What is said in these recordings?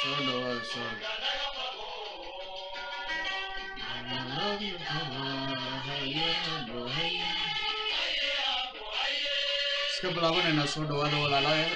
soo dhawaada soo iska bilaabanaynaa soo dhawaada walaalayaal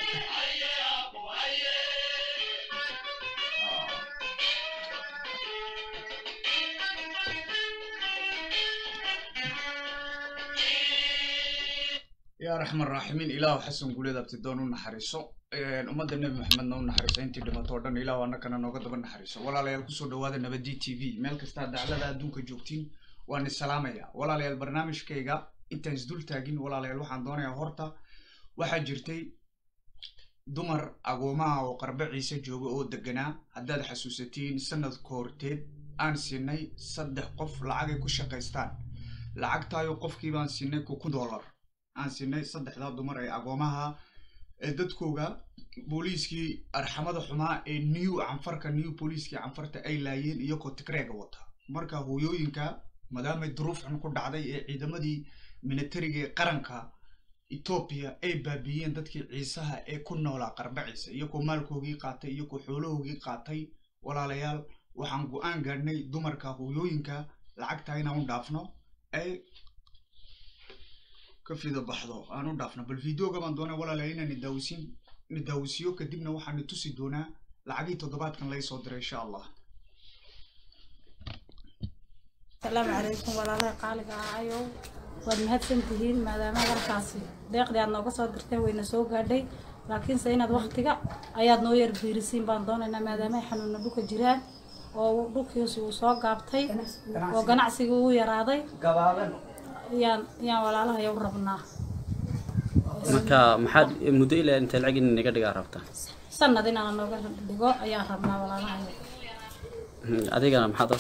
yaa raxman raaximiin ilaahu xasan guuleed abtidoon u naxariiso ummadda nebi maxamedna u naxariiso intii dhimato o dhan ilaahu annakana nooga daba naxariiso walaalayaal kusoo dhawaada nabadi t v meel kastaa daclada adduunka joogtiin waan isalaamaya walaalayaal barnaamijkayga intaan isdul taagin walaalayaal waxaan doonayaa horta waxaa jirtay dumar agoomaha oo qarbe ciise jooga oo deganaa haddaad xasuusatiin sanadka horteed aan siinay saddex qof lacagay ku shaqaystaan lacagtaayo qofkii baan siinay kun dollar aan siinay saddexdaa dumar ee agoomaha ee dadkooga booliiskii arxamada xumaa ee new canfarka new booliiskii canfarta ay laayeen iyagoo tigreega wata marka hooyooyinka maadaamay duruuf xun ku dhacday ee ciidamadii militariga ee qaranka etoobiya ay baabiyeen dadkii ciisaha ee ku noolaa qarbe ciise iyagoo maalkoogii qaatay iyagoo xoolahoogii qaatay walaalayaal waxaan go-aan gaadhnay dumarka hooyooyinka lacagtaa inaan u dhaafno ay ka fida baxdo aan u dhaafno bal videoga baan doonay walaalayaal inaan idaawisin nidaawisiyo kadibna waxaan i tusi doonaa lacagii toddobaadkan laga soo diray insha allah asalaamu calaykum walaalaha qaaliga ahayow waad mahadsantihiin maadaama halkaasi deeqdii aad nooga soo dirteen wayna soo gaadhay laakiinse inaad waktiga ayaad noo yar biirisiin baan doonaynaa maadaama ay xanuuna dhulka jiraan oo dhulkiisi uu soo gaabtay oo ganacsigii uu yaraaday yaan yaan walaalahay u rabnaa marka maxaad muddo ilaa intee lacag in naga dhigaa rabtaa sanad inaan nooga dhigo ayaan rabnaa walaalahay adigana maxaad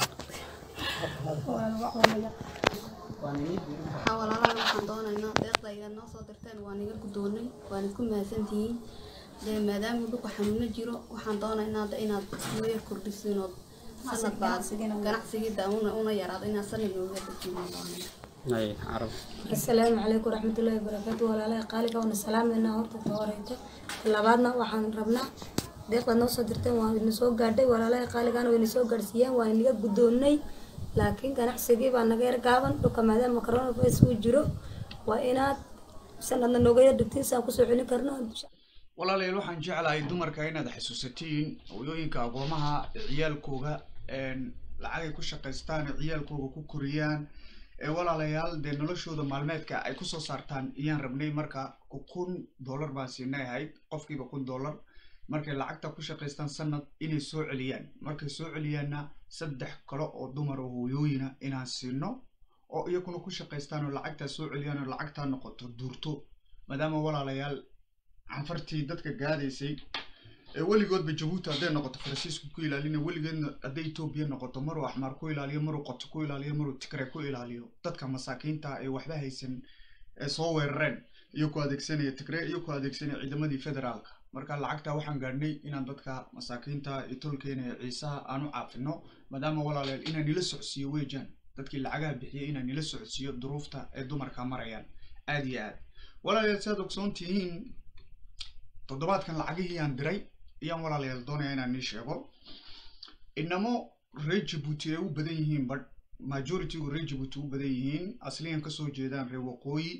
waxaa walaalaha waxaan doonaynaa deeqda ayaad noo soo dirteen waan iga guddoonnay waan isku mahadsantihiin dee maadaama dhulka xanuuno jiro waxaan doonaynaa de inaad noo yar kordhisiin ood sanad baad ganacsigiida una una yaraado inaad sanad nooga dejin ay carab asalaamu calaykum waraxmatullaahi wabarakaatu walaalaha qaaliga waana salaameynaa horta ta horeyto labaadna waxaan rabnaa deeqda noo soo dirteen waa ina soo gaadhay walaalaha qaaligana wayna soo gaadhsiiyeen waa inaga guddoonnay laakiin ganacsigii baa naga yar gaaban dhulka maadaama coronavirus uu jiro waa inaad sanadna nooga yar dhigtiin saan kusoo celin karno walaalayaal waxaan jeclahay dumarka inaad xasuusatiin hooyooyinka agoomaha ee ciyaalkooga lacagay ku shaqaystaan ee ciyaalkooga ku koriyaan ee walaalayaal dee noloshooda maalmeedka ay kusoo saartaan iyaan rabnay marka kun dollar baan siinay ahayd qofkiiba kun dollar markay lacagta ku shaqaystaan sanad inay soo celiyaan markay soo celiyaanna saddex kale oo dumar oo hooyooyina inaan siino oo iyaguna ku shaqaystaan oo lacagtaa soo celiyaan oo lacagtaa noqoto duurto maadaama walaalayaal canfartii dadka gaadaysay ee weligoodba jabuuti hadday noqoto faransiisku ku ilaalina weligeedna hadday etoobiya noqoto maruu axmaar ku ilaaliyo maruu qoto ku ilaaliyo maruu tigre ku ilaaliyo dadka masaakiinta ee waxba haysan ee soo weerareen iyagoo adeegsanaya tigre iyagoo adeegsanaya ciidamadii federaalka marka lacagta waxaan gaadhnay inaan dadka masaakiinta ee tolkeena ee ciisaha aan u caafino maadaama walaalayaal inaan nila socodsiiyo weejaan dadkii lacagaha bixiyay inaan nila socodsiiyo duruufta ee dumarka marayaan aada iyo aad walaalayaal si aad ogsoon tihiin toddobaadkan lacagihii aan diray ayaan walaalayaal doonaya inaan nii sheego inamo reer jabuuti ay u badan yihiin but majoritygu reer jabuuti u badan yihiin asliyan kasoo jeedaan reer waqooyi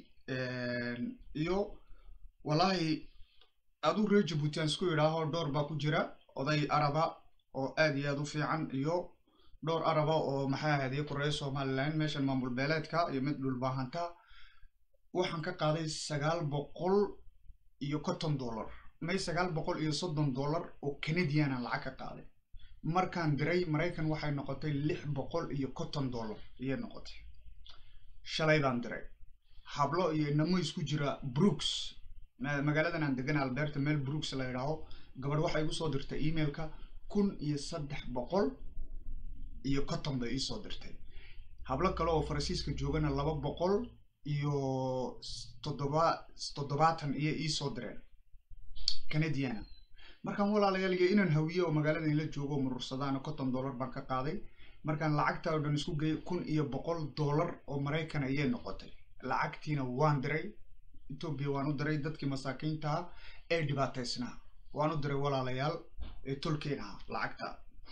iyo wallaahi aduu reer jabuuti aan isku idhaaho dhowr baa ku jira oday araba oo aada iyo aada u fiican iyo dhowr araba oo maxay ahayd iyo koreya somaliland meeshan maamul beeleedka iyo mid dhulbaahanta waxaan ka qaaday sagaal boqol iyo konton dollar may sagaal boqol iyo soddon dollar oo canadian aan lacag ka qaaday markaan diray maraykan waxay noqotay lix boqol iyo konton dollar ayay noqotay shalay baan diray hablo iyo inamo isku jira brooks magaaladan aan degan alberta meel brooks la yidhaaho gabadh waxay igu soo dirtay emailka kun iyo saddex boqol iyo konton bay iisoo dirtay hablo kale oo faransiiska joogana laba boqol iyo toddoba toddobaatan iyo iisoo direen canadiana markaan walaalayaal iyo inaan hawiye oo magaalada ila joogo oo murursadaana konton dollar baan ka qaaday markaan lacagta oo dhan isku geeyay kun iyo boqol dollar oo maraykan ayay noqotay lacagtiina waan diray etoobiya waan u diray dadkii masaakiinta ee dhibaataysnaa waan u diray walaalayaal ee tolkeen ah lacagta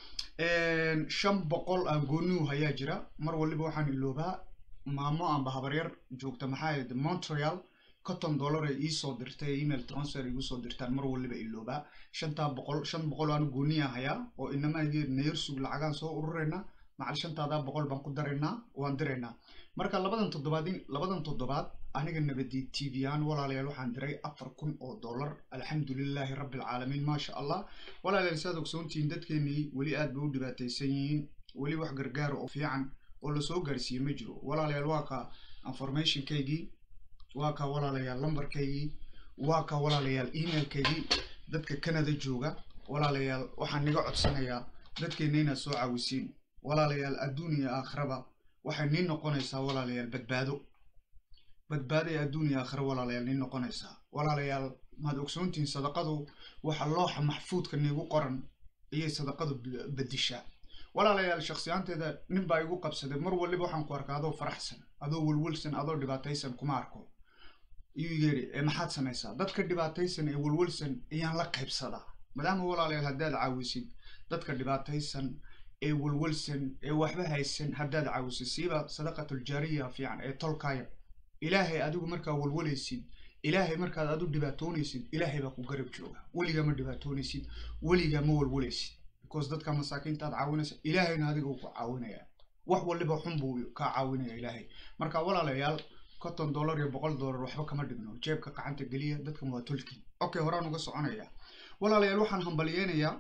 shan boqol aan goonihu hayaa jira mar waliba waxaan iloobaa maamo amba habaryar joogta maxaa yidhi montreal conton dollar ay iisoo dirtay email transfer igu soo dirtaan mar waliba iloobaa shantaa boqol shan boqol aan gooniya hayaa oo inamaagii nayarsug lacagaan soo ururayna macal shantaadaa boqol baan ku daraynaa waan diraynaa marka labadan toddobaad labadan toddobaad aniga nabadi t v aan walaalayaal waxaan diray afar kun oo dollar alxamdulilaahi rabbi alcaalamiin maasha allah walaalayaal saad ogsoontihiin dadkeenii weli aad bay u dhibaataysan yihiin weli wax gargaara oo fiican oo lasoo gaarsiiyey ma jiro walaalayaal waa ka informationkaygii waa ka walaalayaal lambarkaygii waa ka walaalayaal emailkaygii dadka canada jooga walaalayaal waxaan niga codsanayaa dadkeena inaad soo caawisiin walaalayaal adduun iyo aakhiraba waxay niin noqonaysaa walaalayaal badbaado badbaado ee adduun iyo aakhira walaalayaal niin noqonaysaa walaalayaal maad ogsoontihiin sadaqadu waxa looxa maxfuudka niigu qoran ayay sadaqadu bedishaa walaalayaal shaksiyaanteeda nin baa igu qabsaday mar waliba waxaan ku arkaa adoo faraxsan adoo welwelsan adoo dhibaataysan kuma arko iyuu yidhi ee maxaad samaysaa dadka dhibaataysan ee welwelsan ayaan la qaybsadaa maadaama walaalayaal haddaad caawisid dadka dhibaataysan ee welwelsan ee waxba haysan haddaad caawisid siiba sadaqatuljaariya fiican ee tolkaya ilaahay adigu markaa welwalaysid ilaahay markaad adu dhibaatoonaysid ilaahay baa ku garab jooga weligaa ma dhibaatoonaysid weligaa ma welwalaysid because dadka masaakiinta aad caawinaysa ilaahayna adiga uu ku caawinaya wax waliba xun buu kaa caawinaya ilaahay marka walaalayaal konton dollar iyo boqol dollar waxba kama dhigno jeebka gacanta geliya dadkan waa tolki okay horaan uga soconaya walaalayaal waxaan hambaliyeynayaa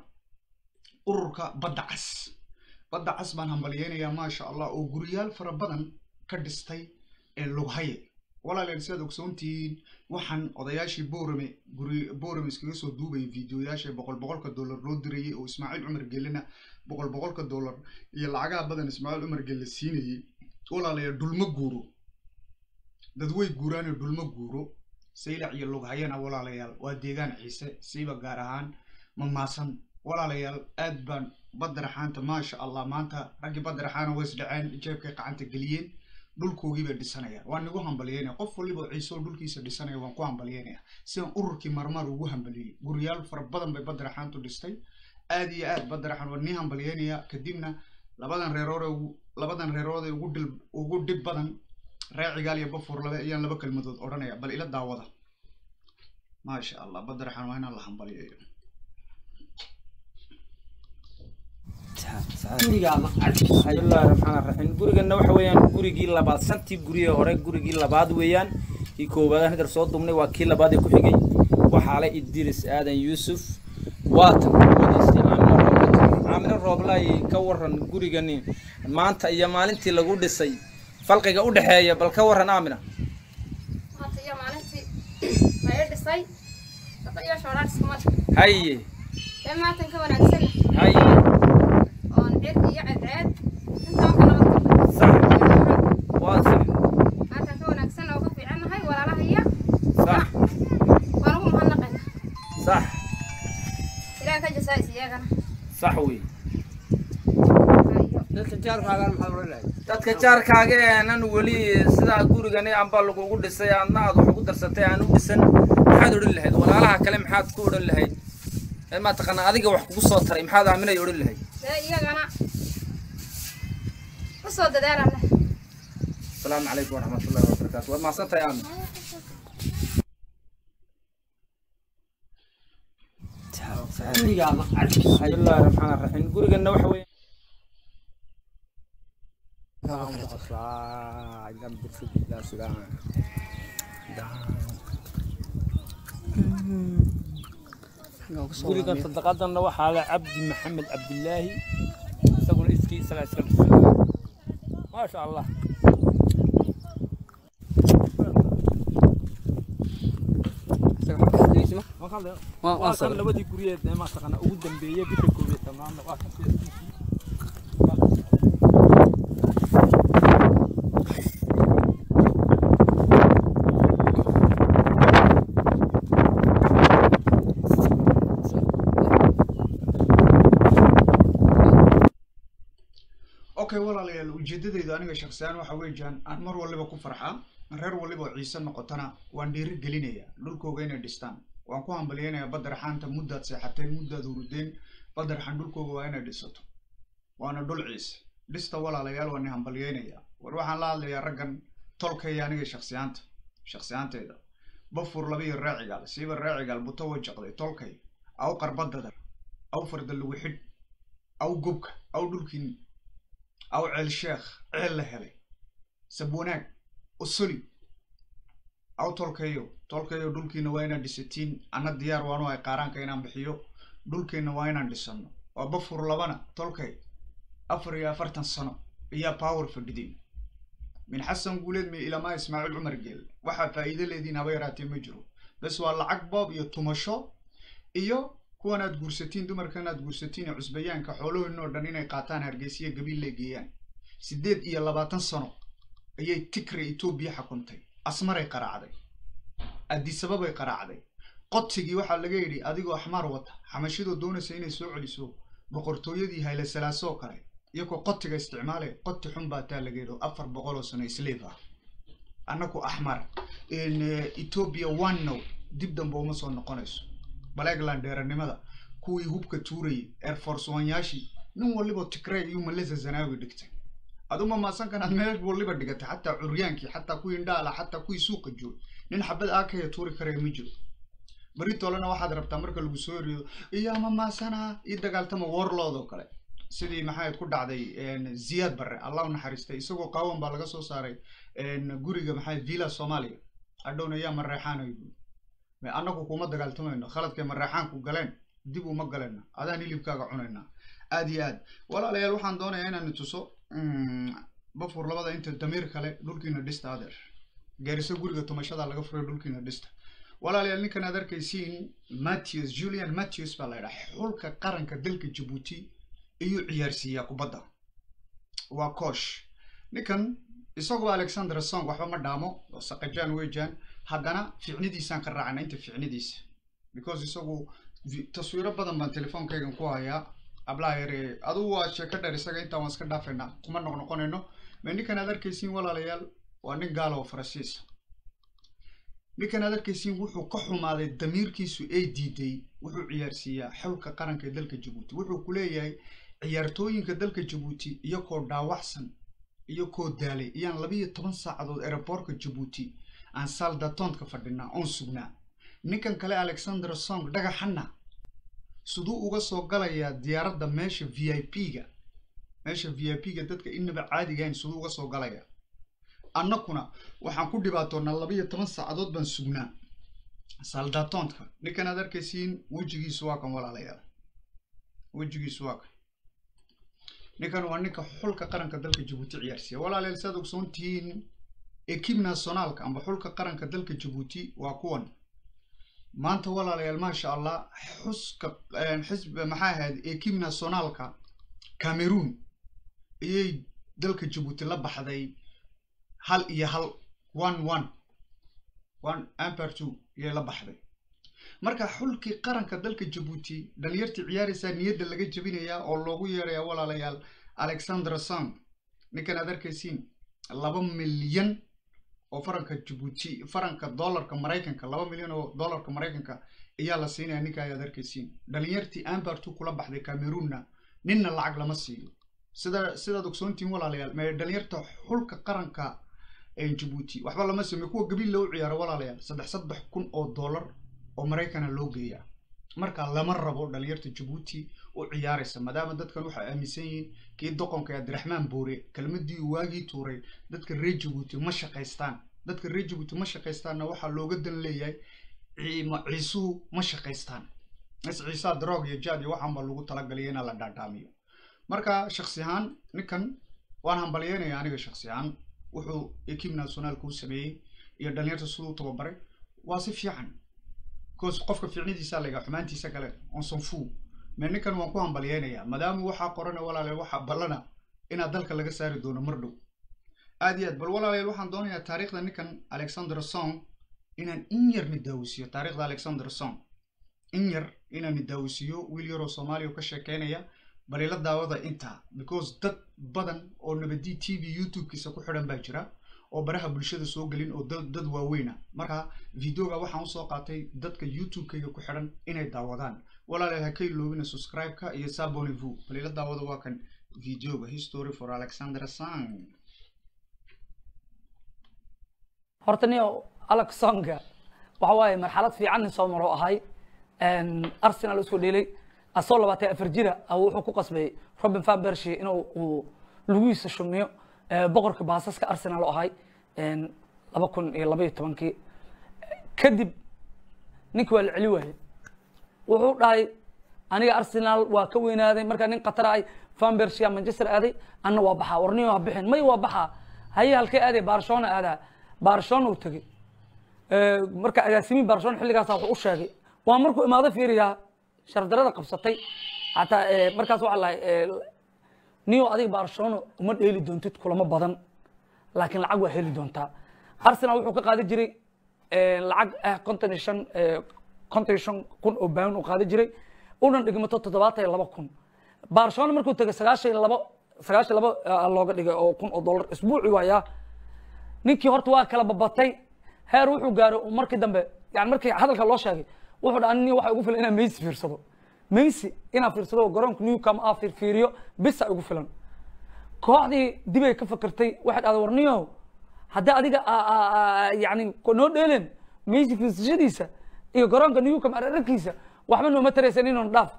ururka badda cas badda cas baan hambaliyeynayaa maasha allah oo guriyaal fara badan ka dhistay ee lughaye walaalayaal sidaad ogsoontihiin waxaan odayaashii boorame guri boorame iskaga soo duubayay videoyaasha boqol boqolka dollar loo dirayay oo ismaaciil cumar gelena boqol boqolka dollar iyo lacagaha badan ismaaciil cumar gelle siinayay walaalayaal dhulma guuro dad way guuraanoo dhulma guuro saylac iyo lughayana walaalayaal waa deegaan ciise siiba gaar ahaan mamaasan walaalayaal aad baan badaraxaanta maasha allah maanta raggii badaraxaana way isdhaceen jeebkay gacanta geliyeen dhulkoogii bay dhisanayaan waan nigu hambalyeynaya qof waliba ciise oo dhulkiisa dhisanaya waan ku hambalyeynaya sidaan ururkii marmar ugu hambaliyey guriyaal fara badan bay badaraxaantu dhistay aad iyo aad badaraxaan waan nii hambalyeynaya kadibna labadan reeroode labadan reeroode ugu dhil ugu dhib badan raacigaal iyo bafuur labe ayaan laba kelmadood odhanaya bal ila daawada maasha allah badaraxaan waa inaan la hambalyeeyo bismillahi raxmaan raxiim gurigana waxa weeyaan gurigii labaad shantii guriyee hore gurigii labaad weeyaan kii koowaad hadar soo dumnay waa kii labaad ee ku xigay waxaale idris aadan yuusuf waatan wadiisii aamino rooblay aamino rooblay ka waran gurigani maanta iyo maalintii lagu dhisay falqiga u dhexeeya bal ka waran aamina maanta iyo maalintii la ii dhisay shaqo iyo shoodhaan iskuma haye dee maatan ka wanaagsan haye oon cid iyo ceedceed intaan ka nabad galnay sax waa sax maatan ka wanaagsan oo ka fiicannahay walaalaha iyo sax waan ugu mahadnaqayna sax ilaah ka jasaais iyagana sax wey iyo dadka jaarkaaga aanan weli sidaa gurigani amba lagugu dhisay aadna aad wax ugu darsatay aan u dhisan maxaad odhan lahayd walaalaha kale maxaad ku odhan lahayd ee maa taqaanaa adiga wax kugu soo taray maxaad aaminay odhan lahayd dee iyagana u soo dadaalana asalaamu calaykum waraxmatullahi wabarakaatu waad mahadsan tahay aamin bismillahi raxmaan raxiim gurigana waxa weeye gurigan sadaqadanna waxaa le cabdi maxamed cabdilaahi isaguna iskii isagaa iska dhisay maasha allah waa kan labadii guryeed ee maataqaana ugu dambeeyey bisha koob iyo tobnaadna waa kan seeskiisii okay walaalayaal ujeedadaydu aniga shaksiyaan waxa weeyaan aan mar waliba ku farxaa reer waliba oo ciise noqotana waan dhiiri gelinaya dhulkooga inay dhistaan waan ku hambalyeynayaa badaraxaanta muddaad seexateen muddaad hurudeen badaraxan dhulkooga waa inay dhisato waana dhul ciise dhista walaalayaal waan hambalyeynayaa war waxaan la hadlayaa raggan tolkaya aniga shaksiyaanta shaksiyaanteeda bafur labiyo raacigaal siiba raacigaal buto wajaqday tolkay aw qarbadadar aw farda lagu xidh aw gubka aw dhulkiin aw ceel sheekh ceel la helay sabwanaag usuli aw tolkayo tolkayo dhulkiina waa inaan dhisatiin anna diyaar waanu ay qaaraanka inaan bixiyo dhulkiina waa inaan dhisano waa bafur labana tolkay afar iyo afartan sano ayaa power fadhiday min xasan guuleed mi ilamaa ismaaciil cumar geel waxaa faa'iido leediin haba yaraatee ma jiro bes waa lacag boob iyo tumasho iyo kuwan aad guursatiin dumarkan aad guursatiin ee cusbayaanka xoolahoodin oo dhan inay qaataan hargeysiya gabiil la geeyaan siddeed iyo labaatan sano ayay tikre etoobiya xukuntay asmaray qaraacday addisababay qaraacday qotigii waxaa laga yidhi adigoo axmaar wata xamashidoo doonaysa inay soo celiso boqortooyadii hayle salaasoo kale iyagoo qotiga isticmaalay qoti xun baa taa laga yidhi afar boqol oo sano slave ah annaku axmar ethiopia one now dib dambe uma soo noqonayso blackland dheeranimada kuwii hubka tuurayay air force wanyaashii nin waliba tigrey iyo malesa zanaawi dhigtay aduma maasankan aad meel waliba dhigatay xataa curyaankii xataa kuwii indhaala xataa kuwii suuqa joog nin xabad aakaya tuuri karaya ma jiro beri tolena waxaad rabtaa marka lagu soo eriyo iyo ama maasana ii dagaaltama warlood oo kale sidii maxayd ku dhacday ziyaad barre allah u naxariistay isagoo qaawan baa laga soo saaray guriga maxay villa soomaaliya hadhowna yaa mareexaanayo annagu kuma dagaaltamayno khaladkay mareexaanku galeen dib uma galena adaan hilibkaaga cunaynaa aad iyo aad walaalayaal waxaan doonayaa inaan tuso bafur labada inta damiir kale dhulkiina dhista adeer gaariso guriga tumashada laga furay dhulkiina dhista walaalayaal ninkan aad arkaysiin matthews julian matthews baa la yidhaha xulka qaranka dalka jabuuti ayuu ciyaarsiiyaa kubadda waa koosh ninkan isagoo alexander song waxba ma dhaamo oo saqajaan weejaan haddana ficnidiisaan ka raacana inta ficnidiisa because isagu taswiiro badan baan telefoonkaygan ku hayaa ablaha yare adugu waa sheeko dheer isaga intaan waan iska dhaafaynaa kuma noqnoqonayno ma ninkan aad arkaysiin walaalayaal waa nin gaala oo faransiisa ninkan aad arkaysiin wuxuu ka xumaaday damiirkiisu ay diiday wuxuu ciyaarsiiyaa xulka qaranka ee dalka jabuuti wuxuu ku leeyahay ciyaartooyinka dalka jabuuti iyakoo dhaawacsan iyakoo daalay iyaan labiyo toban saacadood ereborka jabuuti aan saldatontka fadhinaa oon sugnaa ninkan kale alexander song dhagaxana siduu uga soo galayaa diyaaradda meesha v i p-ga meesha v i p-ga dadka inaba caadigahayn siduu uga soo galayaa annakuna waxaan ku dhibaatoonaa labiyo toban saacadood baan sugnaa saldatontka ninkan aad arkaysiin wejigiisu waa kan walaalayaal wejigiisu waa kan ninkan waa ninka xulka qaranka dalka jabuuti ciyaarsiiya walaalayaal saad ogsoon tihiin ekib nationaalka amba xulka qaranka dalka jabuuti waa kuwan maanta walaalayaal maasha allah xuska xisb maxaa ahayd ekib nationaalka cameroon ayay dalka jabuuti la baxday hal iyo hal one one one amper two ayay la baxday marka xulkii qaranka dalka jabuuti dhalinyartii ciyaaraysaa niyadda laga jebinayaa oo loogu yeerayaa walaalayaal alexander song ninkan aad arkaysiin laba milyan oo faranka jabuuti faranka dollarka maraykanka laba milyan oo dollarka maraykanka ayaa la siinaya ninka ayaad arkaysiin dhalinyartii ambertu kula baxday cameroonna ninna lacag lama siiyo sida sidaad ogsoontihiin walaalayaal mee dhalinyarta xulka qaranka jabuuti waxba lama siiyo kuwa gabiil loo ciyaaro walaalayaal saddex saddex kun oo dollar oo maraykana loo geeyaa marka lama rabo dhalinyarta jabuuti u ciyaaraysa maadaama dadkan waxay aaminsan yihiin kii doqonka abdiraxmaan boore kelmadii uu waagii tuuray dadka reer jabuuti ma shaqaystaan dadka reer jabuuti ma shaqaystaanna waxaa looga dan leeyahay ciisuhu ma shaqaystaan is ciisaa drog iyo jaad iyo waxaan baa lagu talagalay inaa la dhaadhaamiyo marka shaksi ahaan ninkan waan hambalyeynaya aniga shaksi ahaan wuxuu ekib nationaalka u sameeyey iyo dhalinyarta siduu tababaray waa si fiican bcause qofka ficnidiisa laga xumaantiisa kale on sanfu me ninkan waan ku hambalyeynayaa maadaama waxaa qorana walaalayaal waxaa ballana inaad dalka laga saari doono mar dhow aad iyo aad bal walaalayaal waxaan doonayaa taariikhda ninkan alexander song inaan in yar nidaawisiyo taariikhda alexander song in yar inaan nidaawisiyo wiil yaroo soomaaliya ka sheekeynaya bal ila daawada intaa because dad badan oo nabadii t v youtube-kiisa ku xidhan baa jira oo baraha bulshada soo gelin oo dad dad waaweyna marka videoga waxaan usoo qaatay dadka youtube-kayga ku xidhan inay daawadaan walaalayaal ha ka iloobina subscribe-ka iyo sabonivu balila daawada waa kan videoga history for alexander sang horta nin alex songa waxa waaye marxalad fiican nin soo maro ahay arsenal isku dhelay asoo labaatan afar jira wuxuu ku qasbay robin van bershi inuu uu lugihiisa shumiyo boqorka baasaska arsenal oo ahay laba kun iyo laba iyo tobankii kadib ninki waa la celi waayey wuxuu dhahay aniga arsenal waa ka weynaaday markaa nin qatar ahay van bershia manchester aaday anna waa baxaa warniyo ha bixin may waa baxaa haye halkee aaday barcelona aadaa barcelona uu tegey marka agaasimiin barcelona xilligaasa wuxuu u sheegay waa markuu imaado fiiriyaa shardarada qabsatay hataa markaas waxaa lahay niyo adiga barcelona uma dheeli doontid kulamo badan laakiin lacag waa heli doontaa arsenal wuxuu ka qaadi jiray lacag ah konton iyo shan konton iyo shan kun oo baan uu qaadi jiray unan dhigmato toddobaatan iyo laba kun barcelona markuu tegay sagaashan iyo labo sagaashan labo looga dhigay oo kun oo dollar isbuuci waayaa ninkii horta waa kala babatay heer wuxuu gaaray markii dambe yani markii hadalka loo sheegay wuxuu dhaa nin waxa ugu filan inaa messi fiirsado messi inaa fiirsado garoonka newcam aa fiirfiiriyo bisa ugu filan kooxdii dibay ka fikirtay waxay dhahday warniyo haddii adiga yani noo dheelen messi fiirsashadiisa iyo garoonka newcam ararkiisa waxba nooma taraysan inuun dhaaf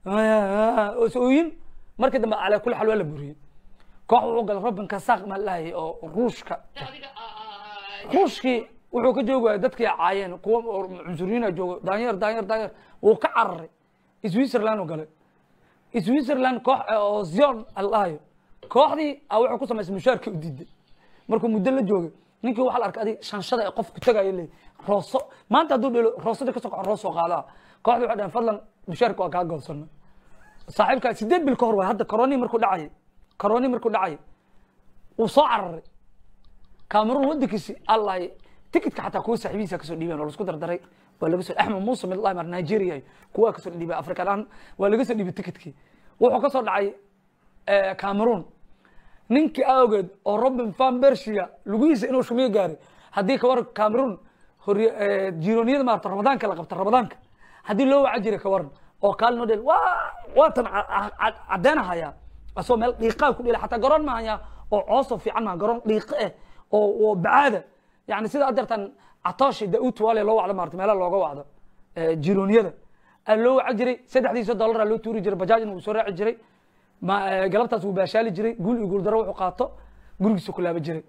ooyin markii dambe calaa kulli xaal waa la buriyey koox wuxuu galay robin kasaaq maa lahayay oo ruushka ruushkii wuxuu ka joogi waayay dadkii caayeen kuwa cunsuriyiina joogo daanyeer daanyeer daanyeer wuu ka cararay switzerland uu galay switzerland koox oo zion alahayo kooxdii a wuxuu ku samaysay mushaarka u diiday markuu muddo la joogay ninkii waxa la arkay adig shanshada ee qofku tagayo leey rooso maanta hadduu dhelo roosada kasoo kaco roosoo qaadaa kooxdii waxay dhaheen fadlan mushaarka waa kaa goosana saaxiibkaa sideed bil ka hor waay hadda coroni markuu dhacayay coroni markuu dhacayay wuu soo cararay cameroon waddankiisi allahay tikitka xataa kuwa saaxiibihiisa kasoo dhiibeen oo lasku dardaray waa laga soo axmed muuse mid lahay mar nigeria kuwa kasoo dhiibay afrika dhan waa laga soo dhiibay tikitkii wuxuu kasoo dhacay cameroon ninkii awgeed oo robin van bershia lugihiisa inuu shumiyo gaaray haddii kawar cameroon horiy jirooniyada maarata ramadaanka la qabta ramadaanka haddii loo waca jiray kawaran oo kaalin dhel waa waatan caddeenahaya asoo meel dhiiqaa ku dhela xataa garoon mahaya oo coosoo fiican maha garoon dhiiqo eh oo oo bacaada yani sida adeertan catooshi daut wale loo wacdo maarata meelaha looga wacdo jirooniyada aa loo waca jiray saddexdiisa dollaraa loo tuuri jiray bajaajna wuu soo raaci jiray galabtaas wuu baashaali jiray guul iyo guuldaro wuxuu qaato gurigiisa ku laaba jiray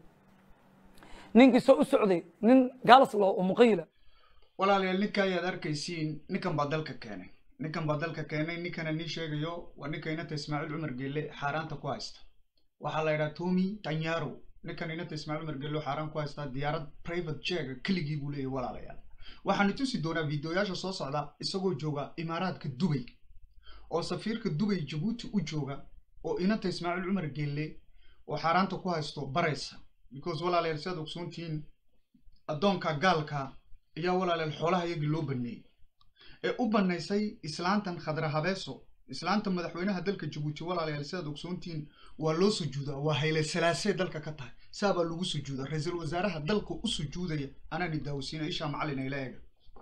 ninkii soo u socday nin gaalas loo muqayila walaalayaal ninka ayaad arkaysiin ninkan baa dalka keenay ninkan baa dalka keenay ninkana nii sheegayo waa ninka inanta ismaaciil cumar geelle xaaraanta ku haysta waxaa la yidhaha tomi tanyaro ninkan inanta ismaaciil cumar geelle xaaraan ku haystaa diyaarad private jega keligii buu leeyahy walaalayaal waxaanu tusi doonaa videoyaasha soo socda isagoo jooga imaaraadka dubay oo safiirka dubay jabuuti u jooga oo inanta ismaaciil cumar geelle oo xaaraanta ku haysto baraysa because walaalayaal si aad ogsoontihiin addoonka gaalka ayaa walaalayaal xoolaha iyagii loo baneeyey ee u banaysay islaantan khadra habeeso islaanta madaxweynaha dalka jabuuti walaalayaal si aad ogsoontihiin waa loo sujuudaa waa hayle salaasee dalka ka tahay saabaa lagu sujuudaa ra-iisul wasaaraha dalka u sujuudaya anaani daawasiina ishaa macalin ayla eega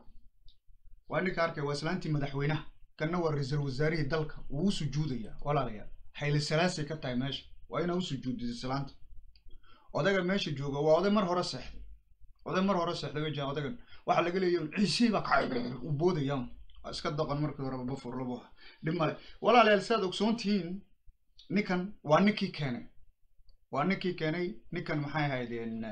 waa ninka arkay waa islaantii madaxweynaha kanna waa ra-iisul wasaarihii dalka wuu u sujuudayaa walaalayaal hayle salaasay ka tahay meesha waa inaa u sujuudid islaanta odaga meesha jooga waa oday mar hore seexday oday mar hore seexday wejaa odagan waxaa laga leeyahay ciisii baa kacay u boodayaan waa iska doqon markii horeba bafur labu aha dhib male walaalayaal sidaad ogsoon tihiin ninkan waa ninkii keenay waa ninkii keenay ninkan maxay ahaydeen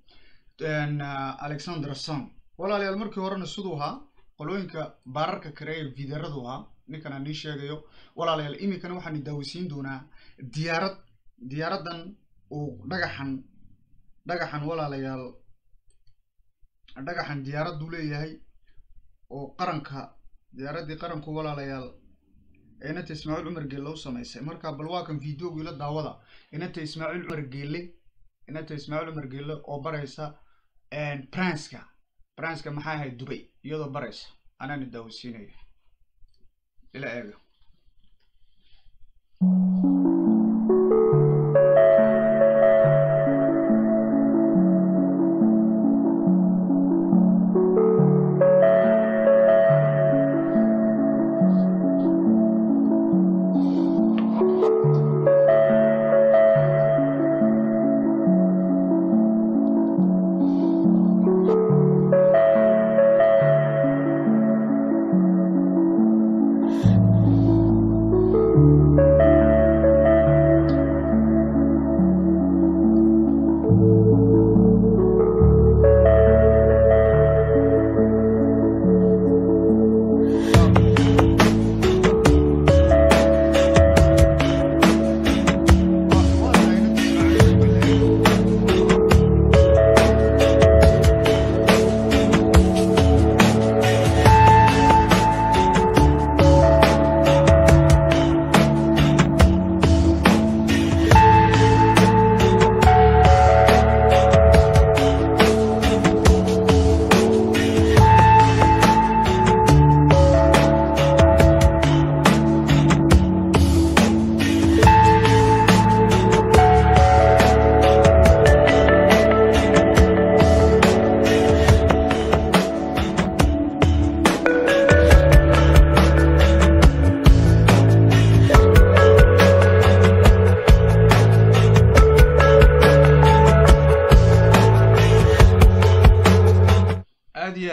alexander son walaalayaal markii horena siduu ahaa qolooyinka baararka kare ee videradu ahaa ninkan aan nii sheegayo walaalayaal iminkana waxaan daawisiin doonaa diyaarad diyaaradan uu dhagaxan dhagaxan walaalayaal dhagaxan diyaaraddu leeyahay oo qaranka diyaaraddii qaranku walaalayaal inanta ismaaciil cumar geelle u samaysay marka bal waa kan videogu ila daawada inanta ismaaciil cumar geelle inanta ismaaciil cumar geelle oo baraysa branska branska maxaa ahayd dubay iyadoo baraysa anaana daawasiinaya ila eega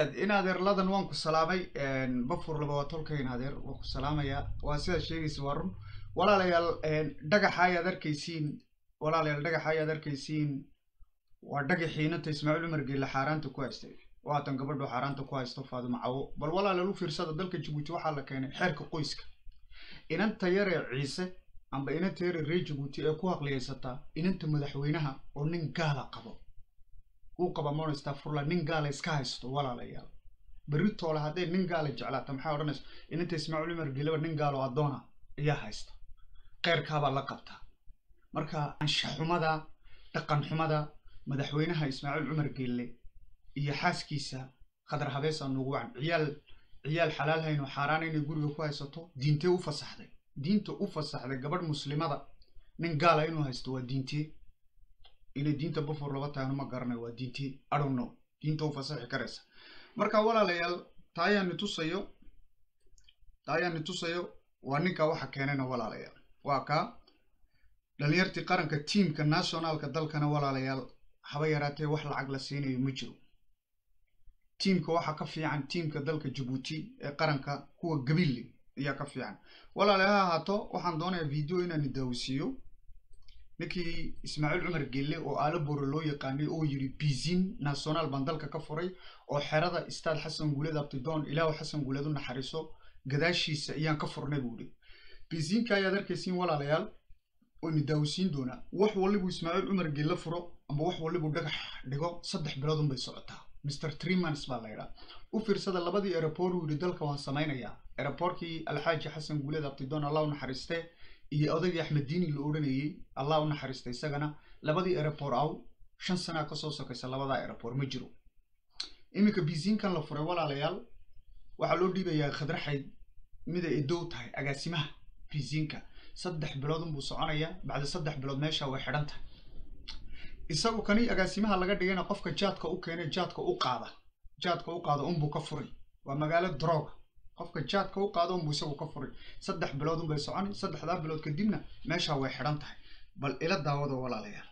aad in adeerladan waan ku salaamay bafur laba waa tolkayn adeer waan ku salaamayaa waa sidaad sheegaysa waa run walaalayaal dhagaxa ayaad arkaysiin walaalayaal dhagaxa ayaad arkaysiin waa dhagaxiinanta ismaaciil cumar geelle xaaraanta ku haystay waatan gabadho xaaraanta ku haysto faadimo cawo bal walaalayaal u fiirsada dalka jabuuti waxaa la keenay xeerka qoyska inanta yaree ciise amba inanta yaree reer jabuuti ee ku haqliyaysataa inanta madaxweynaha oo nin gaala qabo uu qaba monster furla nin gaala iska haysto walaalayaal berri toole hadday nin gaala jeclaata maxay odhanaysa inanta ismaaciil cumar geeleba nin gaalo addoona ayaa haysta qeyrkaabaa la qabtaa marka anshaxumada dhaqan xumada madaxweynaha ismaaciil cumar geelle iyo xaaskiisa khadar habeesa nuugu wacan ciyaal ciyaal xalaal hayn oo xaaraan inay guriga ku haysato diintee u fasaxday diinta u fasaxday gabadh muslimada nin gaala inuu haysto waa diintee inay diinta bufur laba tahay ma garanayo waa diintee i don't know diinta u fasaxi karaysa marka walaalayaal taayaani tusayo taayaani tusayo waa ninka waxa keenayna walaalayaal waa kaa dhalinyartii qaranka tiimka nationalka dalkana walaalayaal haba yaraatee wax lacag la siinayo ma jiro tiimka waxaa ka fiican tiimka dalka jabuuti ee qaranka kuwa gabille ayaa ka fiican walaalayaal ha ahaato waxaan doonayaa video inaan daawisiiyo ninkii ismaaciil cumar gelle oo aalo bore loo yaqaanay oo yiri bizin national baan dalka ka furay oo xerada istaad xasan guuleed abtidoon ilaahu xasan guuleed u naxariiso gadaashiisa ayaan ka furnay buu ihi bizinka ayaad arkaysiin walaalayaal waynu daawisiin doonaa wax walibuu ismaaciil cumar gelle furo amba wax walibuu dhagax dhigo saddex bilood unbay socotaa mr tremans baa la yidhaa u fiirsada labadii aeroport uu yidhi dalka waan samaynayaa aeroportkii alxaaji xasan guuleed abtidoon allah u naxariistee iyo odaygii axmed diini la odhanayey allah u naxariistay isagana labadii aeroport aw shan sanaa kasoo sokaysa labadaa aeroport ma jiro iminka bizinkan la furay walaalayaal waxaa loo dhiibayaa khadraxayd mida edow tahay agaasimaha bizinka saddex bilood unbuu soconayaa bacda saddex bilood meesha way xidhan tahay isagu kani agaasimaha laga dhigayna qofka jaadka u keenay jaadka u qaada jaadka u qaada unbuu ka furay waa magaalo droga qofka jaadka u qaada unbuu isagu ka furay saddex bilood unbay soconi saddexdaa bilood kadibna meesha way xidhan tahay bal ila daawada walaalayaal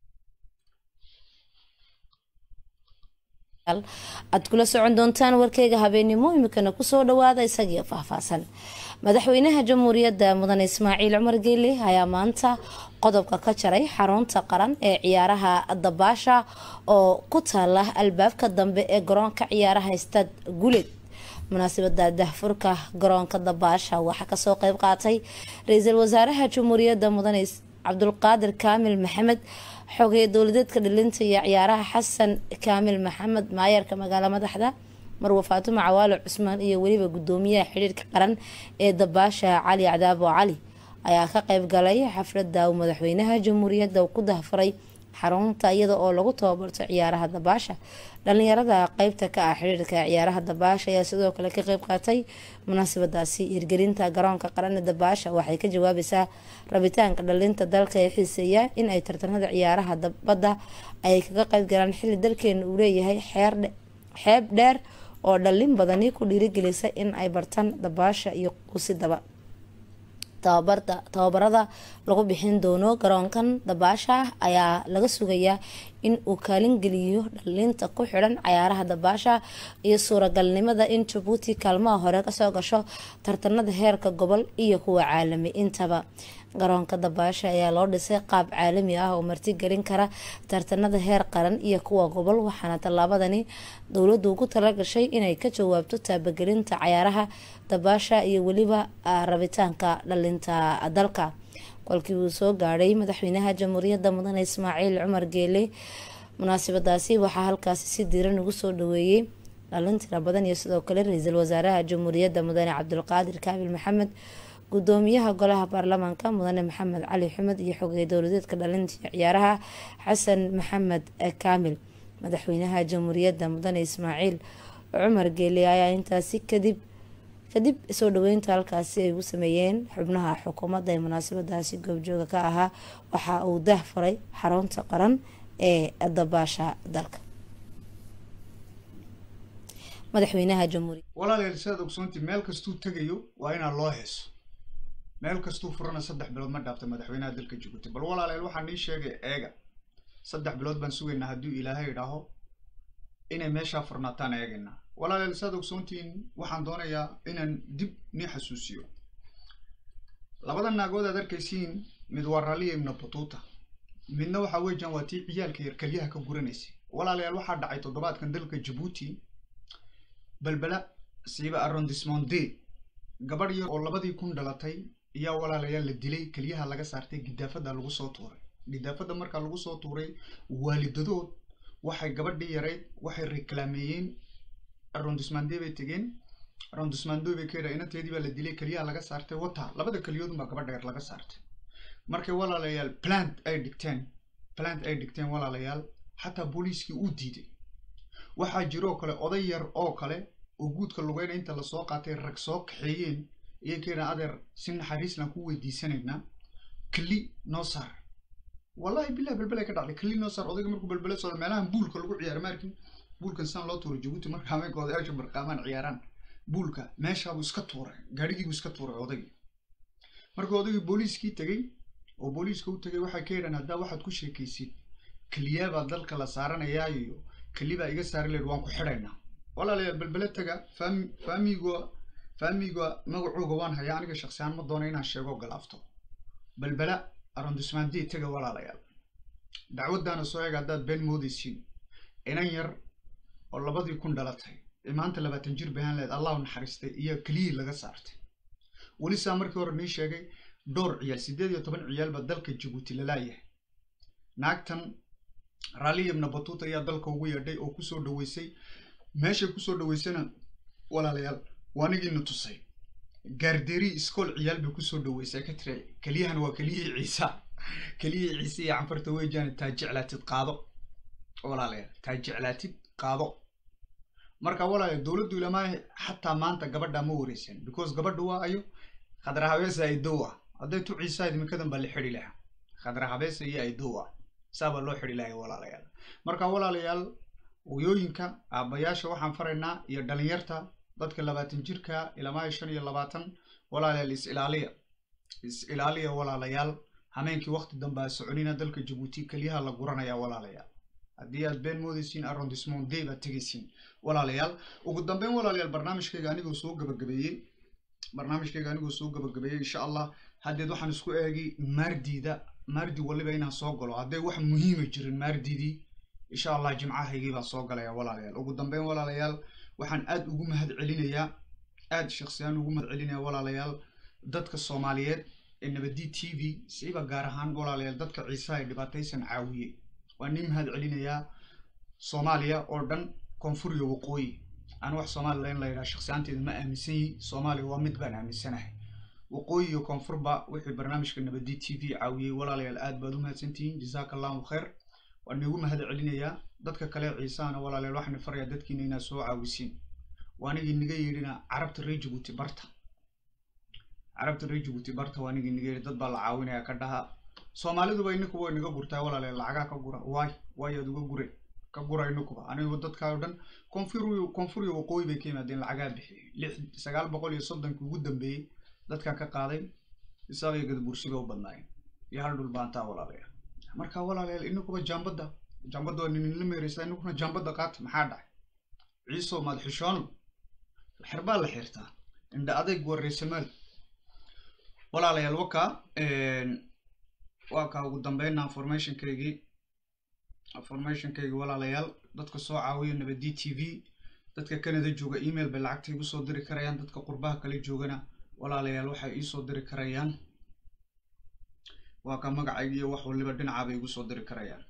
aad kula socon doontaan warkeyga habeenimo imikana kusoo dhawaada isagii faahfaahsan madaxweynaha jamhuuriyadda mudane ismaaciil cumar geele ayaa maanta qodobka ka jaray xarunta qaran ee ciyaaraha dabaasha oo ku taala albaabka dambe ee garoonka ciyaaraha stad guleed munaasabada dahfurka garoonka dabaasha waxaa kasoo qeyb qaatay ra-iisul wasaaraha jamhuuriyadda mudane cabdulqaadir kaamil maxamed xogeeye dowladeedka dhilinta iyo ciyaaraha xasan kaamil maxamed maayarka magaalo madaxda marwe faatimo cawaalo cusmaan iyo weliba gudoomiyaha xidhiirka qaran ee dabaasha cali cadaabo cali ayaa ka qeyb galay xaflada uu madaxweynaha jamhuuriyadda ku dahfuray xarunta iyada oo lagu tababarto ciyaaraha dabaasha dhalinyarada qeybta ka ah xidhiirka ciyaaraha dabaasha ayaa sidoo kale ka qeyb qaatay munaasabadaasi hirgelinta garoonka qaran ee dabaasha waxay ka jawaabaysaa rabitaanka dhalinta dalka ee xiiseeya in ay tartanada ciyaaraha badda ay kaga qeyb galaan xilli dalkeena uu leeyahay xeeb dheer oo dhalin badani ku dhiirigelisa in ay bartaan dabaasha iyo quusidaba tababarada lagu bixin doono garoonkan dabaasha ayaa laga sugayaa in uu kaalin geliyo dhalinta ku xidhan cayaaraha dabaasha iyo suuragalnimada in jabuuti kaalmaha hore kasoo gasho tartanada heerka gobol iyo kuwa caalami intaba garoonka dabaasha ayaa loo dhisay qaab caalami ah oo martigelin kara tartanada heer qaran iyo kuwa gobol waxaana tallaabadani dowladdu ugu talagashay inay ka jawaabto taabagelinta cayaaraha dabaasha iyo weliba rabitaanka dhalinta dalka kolkii uu soo gaadhay madaxweynaha jamhuuriyadda mudane ismaaciil cumar geele munaasabadaasi waxaa halkaasi si diiran ugu soo dhaweeyey dhalin tira badan iyo sidoo kale ra-iisul wasaaraha jamhuuriyadda mudane cabdulqaadir kaabil maxamed gudoomiyaha golaha baarlamaanka mudane maxamed cali xumed iyo xogey dowladeedka dhalinta ciyaaraha xasan maxamed kaamil madaxweynaha jamhuuriyadda mudane ismaaciil cumar geele ayaa intaasi kadib kadib soo dhaweynta halkaasi ay ugu sameeyeen xubnaha xukuumadda ee munaasabadaasi goobjooga ka ahaa waxa uu dah furay xarunta qaran ee dabaasha dalka madaxweynaha jamhuuriya walaalayaal sidaad ogsoontii meel kastuu tegayo waa inaa loo heeso meel kastuu furana saddex bilood ma dhaafta madaxweynaha dalka jabuuti bal walaalayaal waxaa nii sheegay eega saddex bilood baan sugaynaa hadduu ilaahay idhaaho inay meeshaa furnaataan eegaynaa walaalayaal saad ogsoontihiin waxaan doonayaa inaan dib nii xasuusiyo labada naagood aad arkaysiin mid waa raliya ibna batuuta midna waxa weeyaan waa tii ciyaalka yar keliyaha ka guranaysay walaalayaal waxaa dhacay toddobaadkan dalka jabuuti balbala siiba arrondissement d gabadh yar oo labadii kun dhalatay ayaa walaalayaal la dilay keliyaha laga saartay gidaafada lagu soo tuuray gidaafada markaa lagu soo tuuray waalidadood waxay gabadhii yarayd waxay reklaameeyeen arrondissement d bay tegeen arrondissement d bay ka yidhaa inateedii baa la dilay keliyaha laga saartay wata labada keliyoodun baa gabadha yar laga saartay markay walaalayaal plant ay dhigteen plant ay dhigteen walaalayaal xataa booliiskii uu diiday waxaa jiroo kale oday yar oo kale oo guudka lugeyna inta lasoo qaatay rag soo kaxeeyeen iyay ka yidhaan adeer si naxariislaan ku weydiisanaynaa keli noo saar wallahi bilah balbelay ka dhacday keli noo saar odayga markuu balbele soo meelahan buulka lagu ciyaaro maarkin buulkan san loo tuuray jabuuti marka haweenka odayaasha barqaamaan ciyaaraan buulka meeshaabuu iska tuuray gaadhigiibuu iska tuuray odaygii markuu odaygii booliiskii tegey oo booliiska u tegay waxay ka yidhaan haddaa waxaad ku sheekaysid keliyaabaa dalka la saaranayaa iyo kelibaa iga saari leed waan ku xidhaynaa walaalayaal balbele taga faami faamiga faamiga magacooga waan hayaa aniga shaksiyan ma doono inaan sheego galaafto balbela arrondissement d taga walaalayaal dacwaddaana soo eega haddaad been moodaysiin inan yar oo labadii kun dhalatay ee maanta labaatan jir bahaan leed allahu naxariistay iyo keliyii laga saartay weli saa markii hore nii sheegay dhowr ciyaal siddeed iyo toban ciyaal baa dalka jabuuti lalaayahay naagtan raalli ibna batuuta ayaa dalka ugu yeedhay oo kusoo dhaweysay meeshay kusoo dhaweysana walaalayaal waanigiina tusay gaarderi iskool ciyaal bay kusoo dhaweysay ka tiri keliyahan waa keliyihii ciisa keliyihii ciise iyo canfarta weejaan taa jeclaatid qaado walaalayaal taa jeclaatid qaado marka walaalayaal dowladdu ilamaa xataa maanta gabadha ma wareysan because gabadha waa ayo khadra habeesa ay dow ah hadday tu ciisaa idminkadan baa la xidhi lahaa khadra habeesa iyo ay dow ah saabaa loo xidhi lahay walaalayaal marka walaalayaal hooyooyinka aabbayaasha waxaan faraynaa iyo dhalinyarta dadka labaatan jirka ilaa shan iyo labaatan walaalayaal is ilaaliya is ilaaliya walaalayaal hameenkii waqti dambe a soconina dalka jabuuti keliyaha la guranaya walaalayaal haddii aad been moodaysiin arrondissement day baad tegaysiin walaalayaal ugu dambeyn walaalayaal barnaamijkayga anigoo soo gabagabeeyey barnaamijkayga anigoo soo gabagabeeyey insha allah haddeed waxaan isku eegi maardiida maardi waliba inaan soo galo hadday wax muhiima jirin maardidii insha allah jimcahaygii baan soo galaya walaalayaal ugu dambeyn walaalayaal waxaan aad ugu mahad celinayaa aad shaksiyaan ugu mahad celinaya walaalayaal dadka soomaaliyeed ee nabadi t v siiba gaar ahaan walaalayaal dadka ciisaha ee dhibaataysan caawiyey waan nin mahad celinayaa soomaaliya oo dhan koonfur iyo waqooyi aan wax somalilan la yidhaha shaksiyaanteeda ma aaminsan yihi soomaaliya waa mid baan aaminsanahay waqooyi iyo koonfurba wixii barnaamijka nabadi t v caawiyey walaalayaal aad baad u mahadsantihiin jazaaka allahu khayr waan iigu mahad celinayaa dadka kale ciisahana walaalayaal waxaan farayaa dadkiina inaad soo caawisiin waanigii niga yidhina carabta reer jabuuti barta carabta reer jabuuti barta waanigii niga yidhi dad baa la caawinaya ka dhaha soomaaliduba inikuba way naga gurtaa walaalayaal lacagaa ka gura waay waayaad uga gure ka gura inikuba anigu dadkaa o dhan koonfur koonfur iyo waqooyi bay ka yimaadeen lacagaa bixiyey lix sagaal boqol iyo soddonkii ugu dambeeyey dadkaa ka qaaday isaga iyo gadabursiga u badnaayeen iyo hal dhul baantaa walaalayaal marka walaalayaal inikuba jaambadda jaambadda waa ninla meereysaa inukuna jaambadda qaata maxaa dhacay ciiso maad xishoon xerbaa la xirtaa indha adayg waa reesamaal walaalayaal wakaa waa kaa ugu dambeynna formationkaygii formationkaygii walaalayaal dadka soo caawiya nabadi t v dadka canada jooga email bay lacagta igu soo diri karayaan dadka qurbaha kale joogana walaalayaal waxay iisoo diri karayaan waa ka magacayga iyo wax waliba dhinaca bay igu soo diri karayaan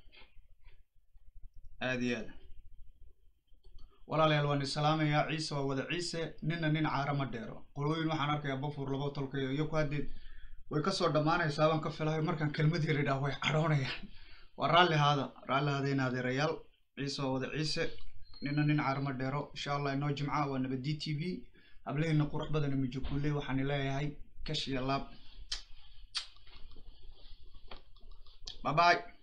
aad iyo aad walaalayaal waan islaamayaa ciise waa wada ciise nina nin caara ma dheero qolooyin waxaan arkayaa bafuur labo tolkayo iyo ku haddeed way kasoo dhammaanaysaa baan ka filahay markaan kelmad yar idhaah way cadhoonayaan waa raalli haada raalli haada in adeerayaal ciise waa wada ciise nina nin caara ma dheero insha allah inoo jimca waa nabadi t v hableheena qurux badana mijukuule waxaan leeyahay kash iyo laab bye bye